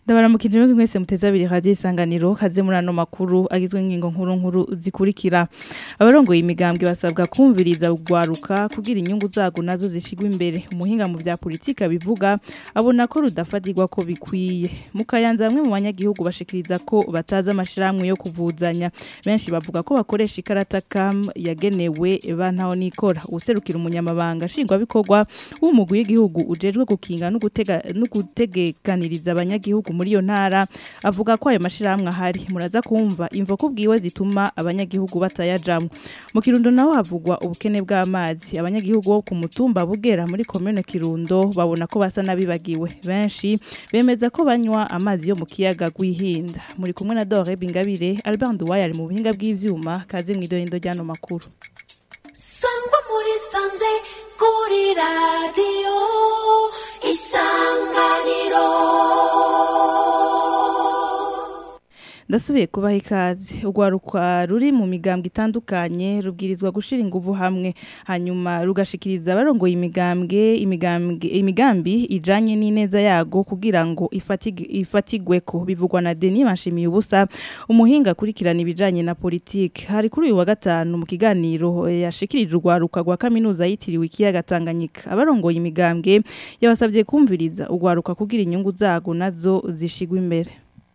ndabaramukije mwebwe mwese muteze abiri radio isanganiro kaze muri ano makuru agizwe n'ingingo nkuru nkuru zikurikira abarongoye imigambwe basabwa kumviriza ugwaruka kugira inyungu zago nazo zishigwa imbere umuhinga mu vya politika bivuga abona ko rudafatirwa ko bikwiye mukayanza bamwe mu banyagihugu bashikiriza ko bataza amashiramwe yo kuvuzanya benshi bavuga ko bakoresha ikarata kam yagenewe bantaho nikora userukira umunyamabanga shingwa bikorwa w'umugwi w'igihugu ujejwe gukinga no gutega no gutegekaniriza abanyagihugu muri iyo ntara avuga ko ayo mashirahamwe ahari muraza kumva imvo kubwiwe zituma abanyagihugu batayajamwe mu kirundo naho havugwa ubukene bw'amazi abanyagihugu bo ku mutumba bugera muri commune Kirundo babona ko basa nabibagiwe benshi bemeza ko banywa amazi yo mu kiyaga gwihinda muri kumwe na Dore Bingabire Albert Nduwaye ari mu buhinga bw'ivyuma kaze mwidoyindo ryano makuru sangwa muri sanze kuri radiyo isanganiro ndasubiye kubaha ikaze urwaruka ruri mu migambwe itandukanye rubwirizwa gushira inguvu hamwe hanyuma rugashikiriza abarongoye imigambwe imigambwe imigambi ijanye n'ineza yago kugira ngo ifatige ifatigweko bivugwa na Denis Manshimiye ubusa umuhinga kurikirana ibijanye na politique hari kuri uyu wa gatanu mu kiganiro yashikirije urwaruka rwa kaminuza yitiriwe ikiyaga Tanganyika abarongoye imigambwe yabasabye kumviriza urwaruka kugira inyungu zago nazo zishigwa imbere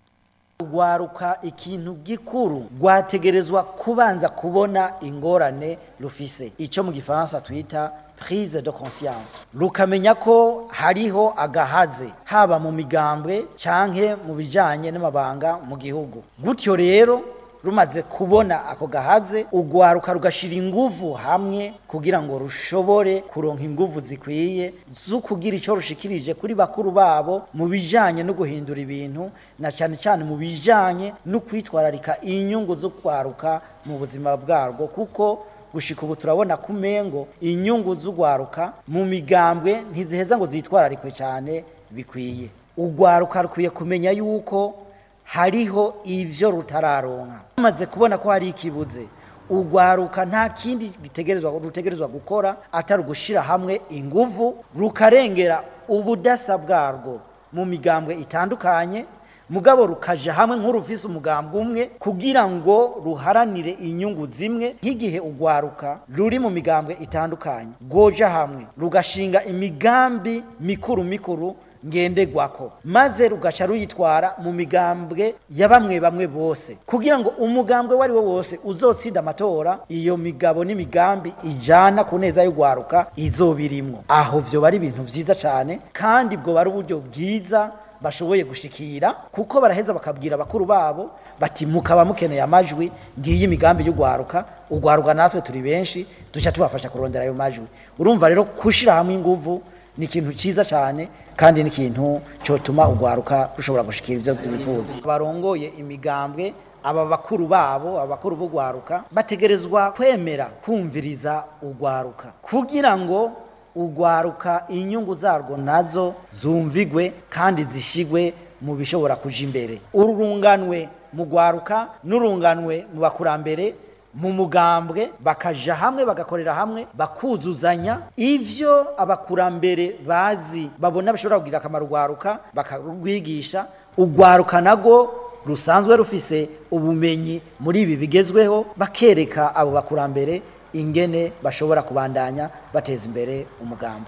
rwaruka ikintu gikuru rwategerezwa kubanza kubona ingorane rufise icyo mu gifaransa twita prise de conscience rukamenya ko hariho agahaze haba mu migambwe canke mu bijanye n'amabanga mu gihugu gutyo rero rumaze kubona ako gahaze urwaruka rugashira inguvu hamwe kugira ngo rushobore kuronka inguvu zikwiye zo kugira icyo rushikirije kuri bakuru babo mu bijanye no guhindura ibintu na cyane cyane mu bijanye no kwitwararika inyungu zo kwaruka mu buzima bwarwo kuko gushika ubu turabona ku mengo inyungu z'urwaruka mu migambwe ntiziheza ngo zitwararikwe cyane bikwiye urwaruka rukwiye kumenya yuko hariho ivyo rutararonka bamaze kubona ko hari ikibuze urwaruka nta kindi gitegerezwa rutegerezwa gukora atari ugushira hamwe inguvu rukarengera ubudasa bwarwo mu migambwe itandukanye mugabo rukaja hamwe nk'urufise umugambwe umwe kugira ngo ruharanire inyungu zimwe nk'igihe urwaruka ruri mu migambwe itandukanye rwoja hamwe rugashinga imigambi mikuru mikuru ngendegwako maze rugaca ruyitwara mu migambwe ya bamwe bamwe bose kugira ngo umugambwe wari wo wose uzotsinda amatora iyo migabo n'imigambi ijana ku neza y'urwaruka izobirimwo aho vyo bari ibintu vyiza cane kandi bwo bari uburyo bwiza bashoboye gushikira kuko baraheza bakabwira abakuru babo bati mukaba mukeneye amajwi ngiyi imigambi y'urwaruka urwaruka natwe turi benshi duca tubafasha kurondera ayo majwi urumva rero kushira hamwe inguvu ni ikintu cyiza cyane kandi ni ikintu cyotuma urwaruka rushobora gushikira ibyo bifuza barongoye imigambwe aba bakuru babo abakuru b'urwaruka bategerezwa kwemera kumviriza urwaruka kugira ngo urwaruka inyungu zarwo nazo zumvigwe kandi zishigwe mu bishobora kuja imbere urunganwe mu rwaruka n'urunganwe mu bakurambere mu mugambwe bakaja hamwe bagakorera hamwe bakuzuzanya ivyo abakurambere bazi babona bishobora kugira akamaro urwaruka bakarwigisha urwaruka nago rusanzwe rufise ubumenyi muri ibi bigezweho bakereka abo bakurambere ingene bashobora kubandanya bateza imbere umugambwe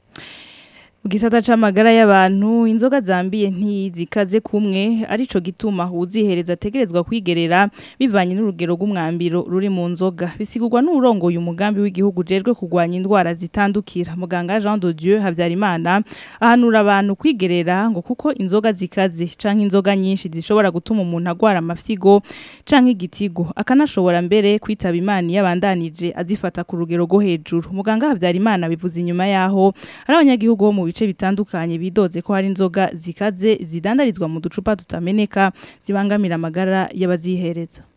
Gisata c'amagara y'abantu inzoga zambiye ntizikaze kumwe arico gituma uzihereza ategerezwa kwigerera bivanye n'urugero rw'umwambiro ruri mu nzoga bisigurwa n'urongoye umugambi w'igihugu jejwe kugwanya indwara zitandukira muganga Jean de Dieu Havyarimana ahanura abantu kwigerera ngo kuko inzoga zikaze canke inzoga nyinshi zishobora gutuma umuntu agwara amafyigo canke igitigo akanashobora mbere kwitaba imana yabandanije azifata ku rugero rwo hejuru muganga Havyarimana bivuze inyuma yaho ari abanyagihugu bo mu bice bitandukanye bidoze ko hari inzoga zikaze zidandarizwa mu ducupa tutameneka zibangamira amagara y'abazihereza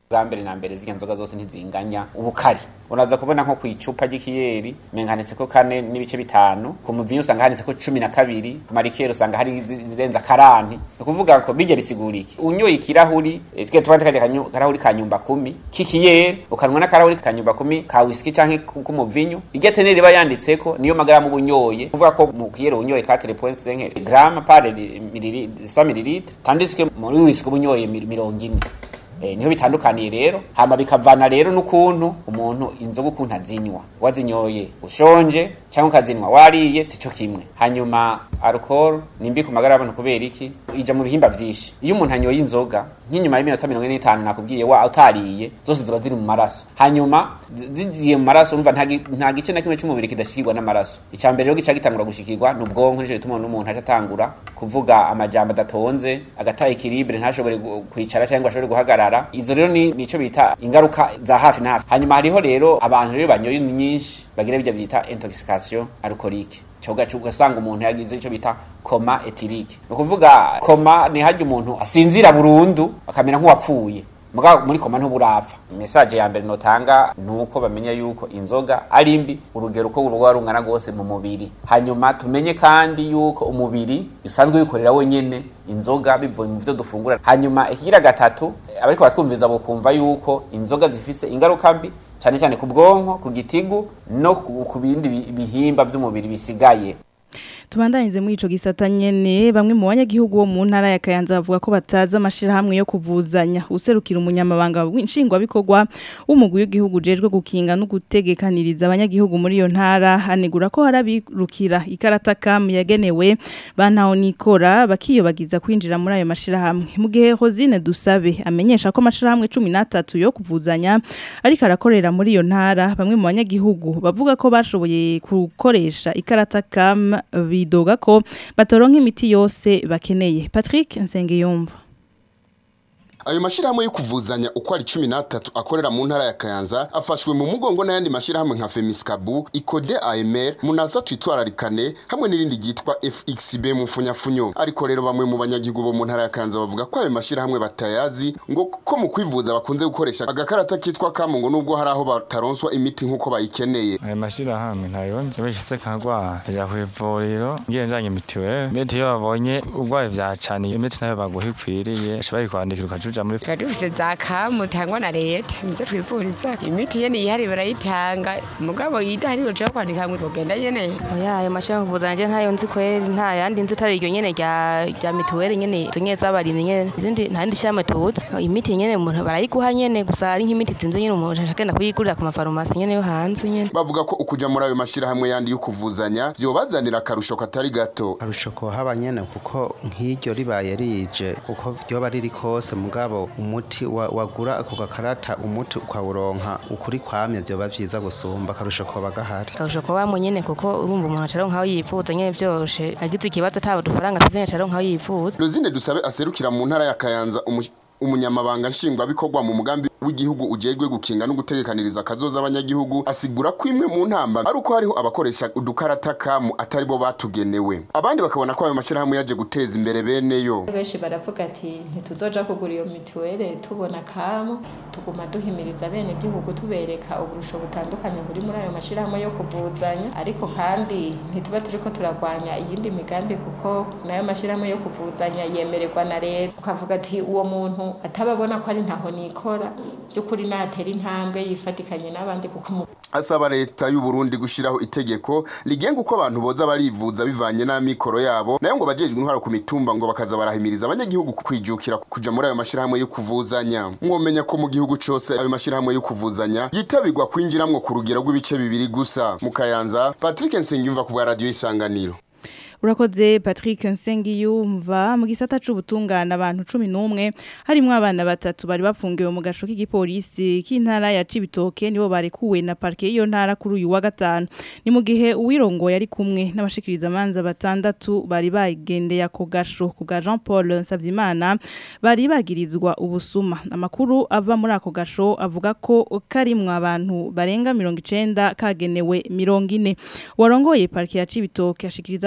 bwa mbere na mbere zirya nzoga zose ntizinganya ubukari uraza kubona nko ku icupa ry'ikiyeri menganitse ko kane n'ibice bitanu ku muvinyu usanga handitse ko cumi na kabiri ku marikeri usanga hari zi- zirenza karanti ni ukuvuga ko bijya bisigura iki unyoye ikirahuri eh, twe tuvande kajya kanyu- karahuri ka nyumba kumi k'ikiyeri ukanwa n'akarahuri ka nyumba kumi ka whisky canke ku- k'umuvinyu irya teneri iba yanditseko niyo magaramu uba unyoye kuvuga ko mu kiyeri unyoye 4.5 grama par milili 100 mililitre tandis que muri whisky uba unyoye mi- mirongo ine Eh, niho bitandukaniye rero hama bikavana rero n'ukuntu umuntu inzoga ukuntu azinywa wazinyoye ushonje cyangwa ukazinywa wariye sico kimwe hanyuma alcohol ni mbi ku magara y'abantu kubera iki ija mu bihimba vyinshi iyo umuntu anyoye inzoga nk'inyuma y'iminota mirongo ine n'itanu nakubwiye wa utariye zose ziba ziri mu maraso hanyuma zi- zigiye mu maraso umva nta gi- nta gice na kimwe c'umubiri kidashikirwa n'amaraso icya mbere rero gica gitangura gushikirwa ni ubwonko nico gituma n'umuntu aca atangura kuvuga amajambo adatonze agata ekilibre ntashobore gu- kwicara cyangwa ashobore guhagarara izo rero ni nico bita ingaruka za hafi na hafi hanyuma hariho rero abantu rero banyoye nyinshi bagira bijya bita intoxication alcoolique cyoga ugasanga umuntu yagize icyo bita koma etirike ni ukuvuga koma ni hajya umuntu asinzira burundu akamera nk'uwapfuye muga muri koma ntuburapfa message ya mbere notanga nuko bamenya yuko inzoga ari mbi urugero uko urugo rungana rwose mu mubiri hanyuma tumenye kandi yuko umubiri usanzwe wikorera wenyene inzoga bivuye mu byo dufungura hanyuma ikigira gatatu abariko batwumviza bokumva yuko inzoga zifise ingaruka mbi cyane cyane ku bwonko ku gitigu no ku ku bindi bi- bihimba by'umubiri bisigaye tubandanize muri ico gisata nyene bamwe mu banyagihugu bo mu ntara ya Kayanza bavuga ko bataza amashirahamwe yo kuvuzanya userukira umunyamabanga w'inshingwa bikorwa w'umugwi w'igihugu jejwe gukinga no gutegekaniriza abanyagihugu muri iyo ntara hanegura ko harabirukira ikarata kam yagenewe bantaho nikora bakiyobagiza kwinjira muri ayo mashirahamwe mu gihe Rosine Dusabe amenyesha ko amashirahamwe 13 yo kuvuzanya ariko arakorera muri iyo ntara bamwe mu banyagihugu bavuga ko bashoboye gukoresha ikarata kam bidoga ko batoronka imiti yose bakeneye Patrick Nsengiyumva Ayo mashirahamwe yo kuvuzanya uko ari 13 akorera mu ntara ya Kayanza afashwe mu mugongo n'ayandi mashirahamwe nka Femiskabu, Ikode AMR, Munaza twitwararikane hamwe n'irindi ryitwa FXB mu funyafunyo. Ariko rero bamwe mu banyagihugu bo mu ntara ya Kayanza bavuga ko ayo mashirahamwe batayazi ngo ko mu kwivuza bakunze gukoresha agakarata kitwa kamu ngo nubwo hari aho bataronswa imiti nk'uko bayikeneye. ayo mashirahamwe ntayonze bishitse kagwara kaja kw'ivuriro ngiye njanye mitiweli imiti iyo babonye urwaye vyacaniye imiti nayo baguha ikwiriye baca bayikwandikira ukaja uja muri tuba dufise za kamu tangwa na leta nizo twivuriza imiti yene yihari barayitanga mugabo yidahari baca kwandika ngo tugenda nyene oya ayo mashirahamwe kuvuzanya ntayo nzi kweri nta yandi nzi atari iryo nyene rya rya mituweli nyene izo nyene z'abarimyi nyene izindi nta yindi shirahamwe tuzi imiti nyene umuntu barayiguha nyene gusa hari nk'imiti zinze nyene umuntu ashaka kuyigurira ku mafarumasi nyene yo hanze nyene Bavuga ko ukuja muri ayo mashirahamwe yandi yo kuvuzanya vyobazanira akarusho katari gato. arusha haba nyene kuko nk'iryo ribaye rije uko ryoba riri kose mugabo umuti wa- wagura ako gakarata umuti ukawuronka ukuri kwamye vyoba vyiza gusumba akarusho koba gahari akarusho ko bamwe nyene kuko urumva umuntu acaronka aho yivuza nyene vyoroshe agize ikibazo ataba udufaranga afise nyene acaronka aho yivuza Rosine Dusabe aserukira mu ntara ya Kayanza umu- umunyamabanga nshingwabikorwa mu mugambi w'igihugu ujejwe gukinga no gutegekaniriza akazoza abanyagihugu asigura ko imwe mu ntamba ari uko hariho abakoresha udukarata kamu atari bo batugenewe abandi bakabona ko ayo mashirahamwe yaje guteza imbere beneyo benshi baravuga ati ntituzoja kugura iyo mituweli tubona kamu tuguma duhimiriza bene gihugu tubereka uburusho butandukanye buri muri ayo mashirahamwe yo kuvuzanya ariko kandi ntituba turiko turagwanya iyindi migambi kuko nayo mashirahamwe yo kuvuzanya yemererwa na leta ukavuga ati uwo muntu atababona ko ari ntaho nikora by'ukuri natera intambwe yifatikanye n'abandi kuko umu- asaba leta y'u Burundi gushiraho itegeko rigenga uko abantu boza barivuza bivanye n'amikoro yabo nayo ngo bajejwe intwaro ku mitumba ngo bakaza barahimiriza abanyagihugu kwijukira kuja muri ayo mashirahamwe yo kuvuzanya mwomenya ko mu gihugu cose ayo mashirahamwe yo kuvuzanya yitabirwa kwinjiramwo ku rugero rw'ibice bibiri gusa mu Kayanza Patrick Nsengiyumva ku bwa radio isanganiro Urakoze Patrick Nsengiyumva mu gisata c'ubutungana abantu 11 harimo abana batatu bari bafungiwe mu gasho k'igipolisi k'intara ya Cibitoke nibo barekuwe na parke iyo ntara kuri uyu wa gatanu ni mu gihe uwirongo yari kumwe n'abashikiriza manza batandatu bari bagendeye ako gasho ku bwa Jean Paul Nsavyimana bari bagirizwa ubusuma amakuru ava muri ako gasho avuga ko karimwe abantu barenga 90 kagenewe 40 warongoye parke ya Cibitoke ashikiriza ko ku munsi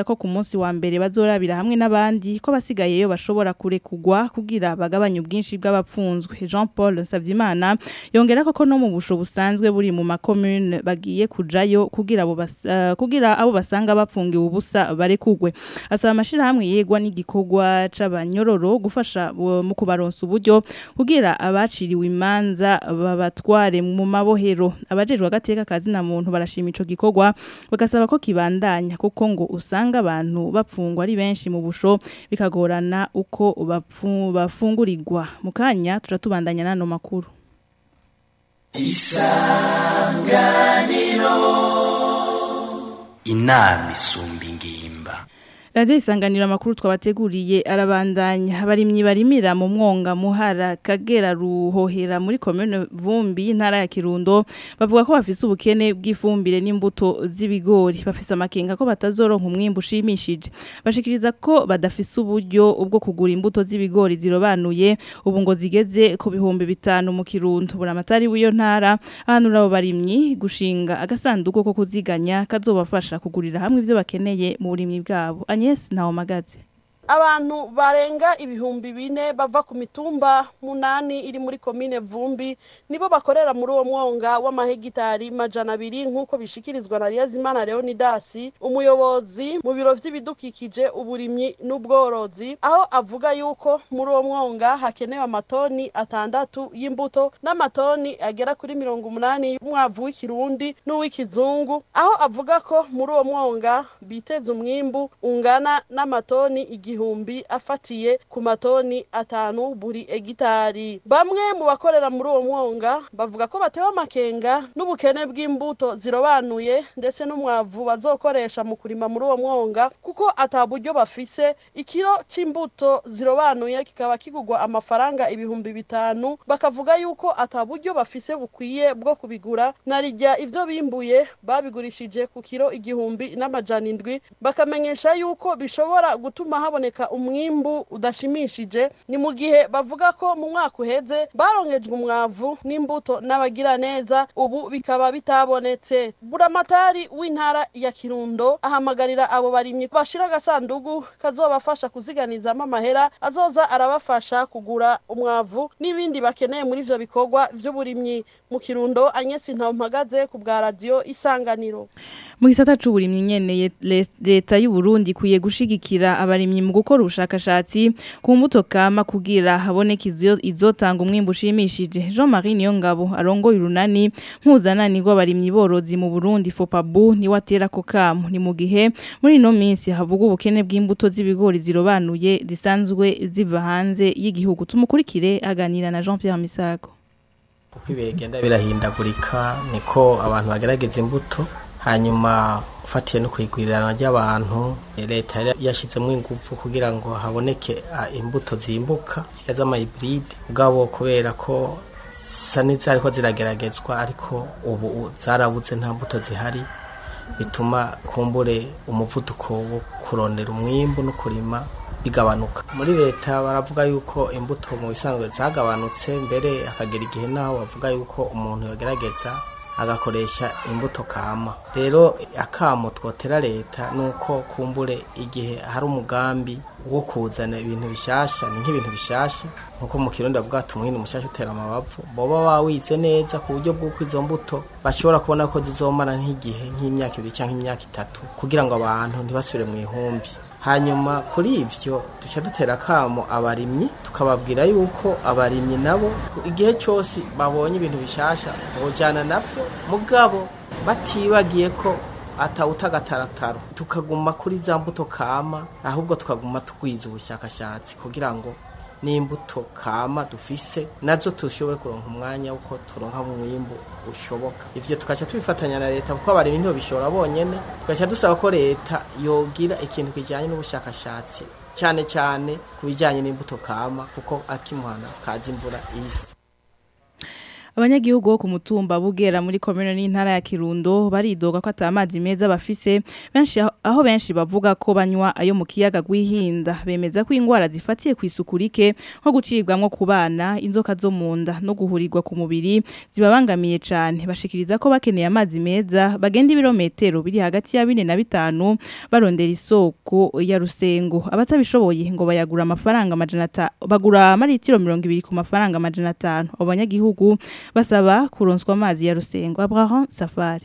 munsi wa mbere bazorabira hamwe n'abandi ko basigayeyo bashobora kurekugwa kugira bagabanye ubwinshi bw'abapfunzwe Jean Paul Savyimana yongera ko ko no mu busho busanzwe buri mu makomune bagiye kujayo kugira abo bas, uh, kugira abo basanga bapfungiwe ubusa barekugwe asaba amashirahamwe yegwa n'igikorwa c'abanyororo gufasha uh, mu kubaronsa uburyo kugira abaciriwe imanza babatware mu mabohero abajejwe agateka kazi na muntu barashima ico gikorwa bagasaba ko kibandanya kuko ngo usanga abantu bapfungwa ari benshi mu busho bikagorana uko bapfu, bafungurirwa mu kanya turatubandanya nano makuru isanganiro inama isumba ingimba Radio isanganira makuru twabateguriye arabandanya abarimyi barimira mu mwonga muhara kagera ruhohera muri commune Vumbi ntara ya Kirundo bavuga ko bafise ubukene bw'ifumbire n'imbuto z'ibigori bafise amakenga ko batazoronka umwimbu ushimishije bashikiriza ko badafise uburyo ubwo kugura imbuto z'ibigori zirobanuye ubu ngo zigeze ku bihumbi bitanu mu Kirundo buramatari w'iyo ntara ahanura abo barimyi gushinga agasanduku ko kuziganya kazobafasha kugurira hamwe ibyo bakeneye mu burimyi bwabo Agnes Ntawomagaze abantu barenga ibihumbi bine bava ku mitumba munani iri muri komine vumbi nibo bakorera muri uwo mwonga w'amahegitari majana abiri nk'uko bishikirizwa na Liyazimana Leonidasi umuyobozi mu biro vy'ibidukikije uburimyi n'ubworozi aho avuga yuko muri uwo mwonga hakenewe amatoni atandatu y'imbuto n'amatoni agera kuri mirongo umunani y'umwavu w'ikirundi n'uw'ikizungu aho avuga ko muri uwo mwonga biteza umwimbu ungana n'amatoni igihumbi afatiye ku matoni atanu buri egitari bamwe mu bakorera muri uwo mwonga bavuga ko batewe amakenga n'ubukene bw'imbuto zirobanuye ndetse n'umwavu bazokoresha mu kurima muri uwo mwonga kuko ata buryo bafise ikiro c'imbuto zirobanuye kikaba kigurwa amafaranga ibihumbi bitanu bakavuga yuko ata buryo bafise bukwiye bwo kubigura narijya ivyo bimbuye babigurishije ku kiro igihumbi n'amajana indwi bakamenyesha yuko bishobora gutuma haboneka umwimbu udashimishije ni mu gihe bavuga ko mu mwaka uheze baronkejwe umwavu n'imbuto n'abagira neza ubu bikaba bitabonetse buramatari w'intara ya kirundo ahamagarira abo barimyi bashira agasandugu kazobafasha kuziganizamo amahera azoza arabafasha kugura umwavu n'ibindi bakeneye muri ivyo bikorwa vy'uburimyi mu kirundo anyesi ntampagaze ku bwa radiyo isanganiro mu gisata c'uburimyi nyene leta y'u Burundi kuye gushigikira abarimyi mu gukora ubushakashatsi ku mbuto kama kugira haboneke izotanga umwimbu ushimishije Jean-Marie Niyongabo arongoye urunani mpuzanani rw'abarimyi borozi mu Burundi FOPABU ni watera ko kamu ni mu gihe muri ino minsi havuga ubukene bw'imbuto z'ibigori zirobanuye zisanzwe ziva hanze y'igihugu tumukurikire aganira na Jean-Pierre Misago uko ibihe bigenda birahindagurika niko abantu bagerageza imbuto hanyuma ufatiye no kwigwirirana ry'abantu leta yashyizemo ingufu kugira ngo haboneke imbuto zimbuka ziya z'amayiburide ubwabo kubera ko zisa n'izariko zirageragezwa ariko ubu zarabuze nta mbuto zihari bituma kumbure umuvuduko wo kurondera umwimbu no kurima bigabanuka muri leta baravuga yuko imbuto mu bisanzwe zagabanutse mbere hakagera igihe naho bavuga yuko umuntu yagerageza agakoresha imbuto kama rero akamo twotera leta nuko kumbure igihe hari umugambi wo kuzana ibintu bishasha ni nk'ibintu bishasha nkuko mu kirundi bavuga ati umwini mushasha utera amabavu boba wawize neza ku buryo bw'uko izo mbuto bashobora kubona ko zizomara nk'igihe nk'imyaka ibiri cyangwa imyaka itatu kugira ngo abantu ntibasubire mu ihumbi hanyuma kuri ivyo duca dutera akamo abarimyi tukababwira yuko abarimyi nabo igihe cyose babonye ibintu bishasha bojana navyo mugabo batibagiye ko atawutagatarataro tukaguma kuri za mbuto kama ahubwo tukaguma tugwiza ubushakashatsi kugira ngo n'imbuto kama dufise nazo tushobore kuronka umwanya uko turonka umwimbu ushoboka ivyo tukaca tubifatanya na leta kuko abarimyi ntibo bishobora bonyene tugaca dusaba ko leta yogira ikintu kijanye n'ubushakashatsi cyane cyane ku bijyanye n'imbuto kama kuko akimuhana kazi imvura isi abanyagihugu bo ku mutumba bugera muri komune n'intara ya Kirundo baridoga ko atamazi meza bafise benshi aho- aho benshi bavuga ko banywa ayo mu kiyaga gwihinda bemeza ko ingwara zifatiye ku isuku rike nko gucibwamwo ku bana inzoka zo mu nda no guhurirwa ku mubiri zibabangamiye cane bashikiriza ko bakeneye amazi meza bagenda ibirometero biri hagati ya bine na bitanu barondera isoko ya rusengo abatabishoboye ngo bayagura amafaranga amajana ata- bagura amaritiro mirongo ibiri ku mafaranga amajana atanu abo banyagihugu basaba kuronswa amazi ya rusengo Abraham Safari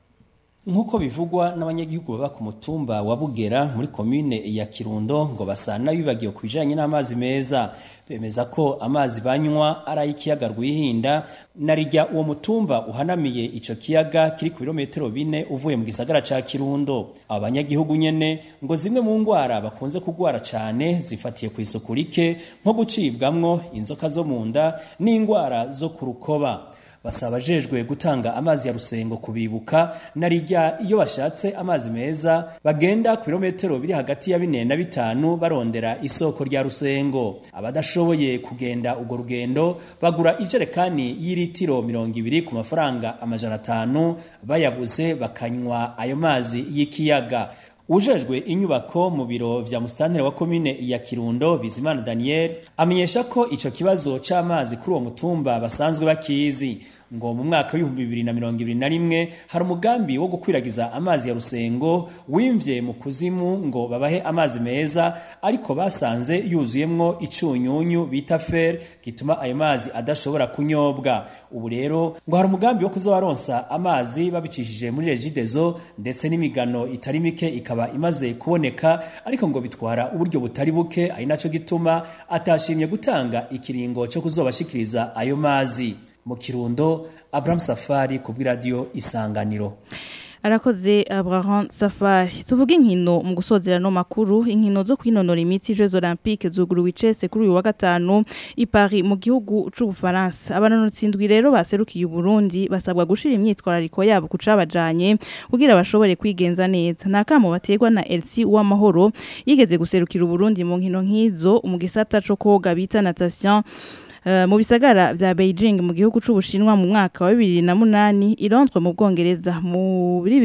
nk'uko bivugwa n'abanyagihugu baba ku mutumba wa bugera muri komine ya kirundo ngo basa n'abibagiwe ku bijyanye n'amazi meza bemeza ko amazi banywa ari ay'ikiyaga rwihinda na rijya uwo mutumba uhanamiye icyo kiyaga kiri ku birometero bine uvuye mu gisagara cya kirundo aba banyagihugu nyine ngo zimwe mu ndwara bakunze kurwara cyane zifatiye ku isuku rike nko gucibwamwo inzoka zo mu nda n'indwara zo ku rukoba basaba abajejwe gutanga amazi ya rusengo kubibuka na rijya iyo bashatse amazi meza bagenda ku birometero biri hagati ya bine na bitanu barondera isoko rya rusengo abadashoboye kugenda urwo rugendo bagura ijerekani y'iritiro mirongo ibiri ku mafaranga amajana atanu bayabuze bakanywa ayo mazi y'ikiyaga ujejwe inyubako mu biro vya musitanteri wa komine ya Kirundo Bizimana Daniel amenyesha ko ico kibazo c'amazi kuri uwo mutumba basanzwe bakizi ngo mu mwaka w'ibihumbi bibiri na mirongo ibiri na rimwe hari umugambi wo gukwiragiza amazi ya rusengo wimvye mu kuzimu ngo babahe amazi meza ariko basanze yuzuyemwo icunyunyu bita fer gituma ayo mazi adashobora kunyobwa ubu rero ngo hari umugambi wo kuzobaronsa amazi babicishije muri regidezo ndetse n'imigano itari mike ikaba imaze kuboneka ariko ngo bitwara uburyo butari buke ari naco gituma atashimye gutanga ikiringo cyo kuzobashikiriza ayo mazi mu kirundo Abraham Safari ku bw'iradiyo Isanganiro arakoze Abraham Safari tuvuga inkino mu gusozera no makuru inkino zo kwinonora imitsi Jeux Olympiques zuguruwe icese kuri uyu wa gatanu i Paris mu gihugu c'ubufaransa abanonotsi indwi rero baserukiye Burundi basabwa gushira imyitwarariko yabo kucabajanye kugira bashobore kwigenza neza nakamo bategwa na Elsie Uwamahoro yigeze guserukira Burundi mu nkino nk'izo mu gisata co koga bita natation Uh, mu bisagara vya Beijing mu gihugu c'ubushinwa mu mwaka wa 2008 i Londres mu Bwongereza muri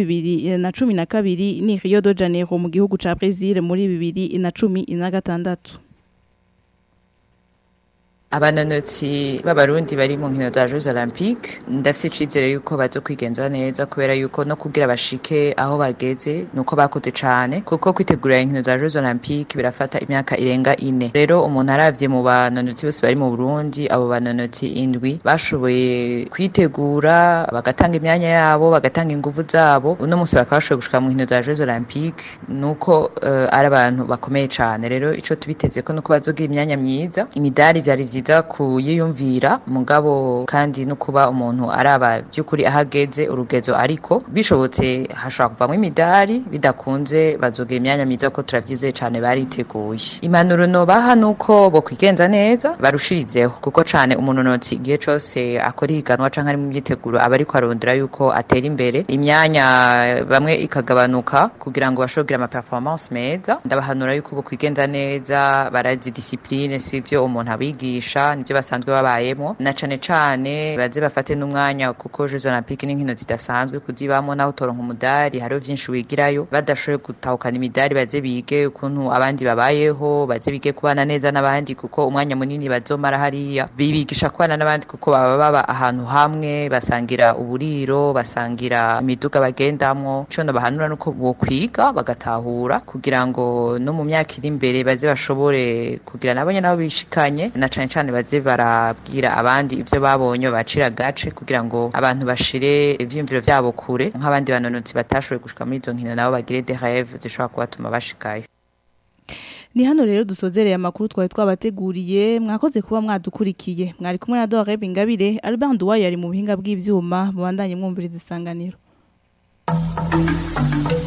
2012 ni Rio de Janeiro mu gihugu ca Brazil muri 2016 abanonotsi b'abarundi bari mu nkino za Jeux Olympiques ndafise icizere yuko bazo kwigenza neza kubera yuko no kugira bashike aho bageze nuko bakoze cane kuko kwitegurira inkino za Jeux Olympiques birafata imyaka irenga ine rero umuntu aravye mu banonotsi bose bari mu Burundi abo banonotsi indwi bashoboye kwitegura bagatanga imyanya yabo bagatanga inguvu zabo uno munsi bakaba bashoboye gushika mu nkino za Jeux Olympiques nuko uh, ari abantu bakomeye cane rero ico tubiteze ko nuko bazogira imyanya myiza imidari vyari vyiza kuyiyumvira mugabo kandi no kuba umuntu araba by'ukuri ahageze urugezo ariko bishobotse hashobora kuvamo imidari bidakunze bazogira imyanya myiza ko turavyizeye cane bariteguye impanuro nobaha nuko bo kwigenza neza barushirizeho kuko cane umunonotsi igihe cose akora ihiganwa canke ari mu myiteguro aba ariko arondera yuko atera imbere imyanya bamwe ikagabanuka kugira ngo bashobore kugira ama performance meza ndabahanura yuko bo kwigenza neza barazi discipline sivyo umuntu abigisha nibyo basanzwe babayemo na cane cane baze bafate n'umwanya kuko Jeux Olympiques n'inkino zidasanzwe kuzibamo naho utoronka umudari hariho vyinshi wigirayo badashoboye gutahukana imidari baze bige ukuntu abandi babayeho baze bige kubana neza n'abandi kuko umwanya munini bazomara hariya bibigisha kubana n'abandi kuko baba baba ahantu hamwe basangira uburiro basangira imiduga bagendamwo ico bahanura nuko bokwiga bagatahura kugira ngo no mu myaka iri imbere baze bashobore kugira nabo nyene aho bishikanye na cane cane baze barabwira abandi ivyo babonye bacira gace kugira ngo abantu bashire ivyiyumviro vyabo kure nk'abandi banonotsi batashoboye gushika muri izo nkino nabo bagire des rêves zishobora kubatuma bashikayo Ni hano rero dusozereye amakuru twari twabateguriye mwakoze kuba mwadukurikiye mwari kumwe na Dore Bingabire Albert Nduwayo yari mu buhinga bw'ivyuma mubandanye mwumviriza isanganiro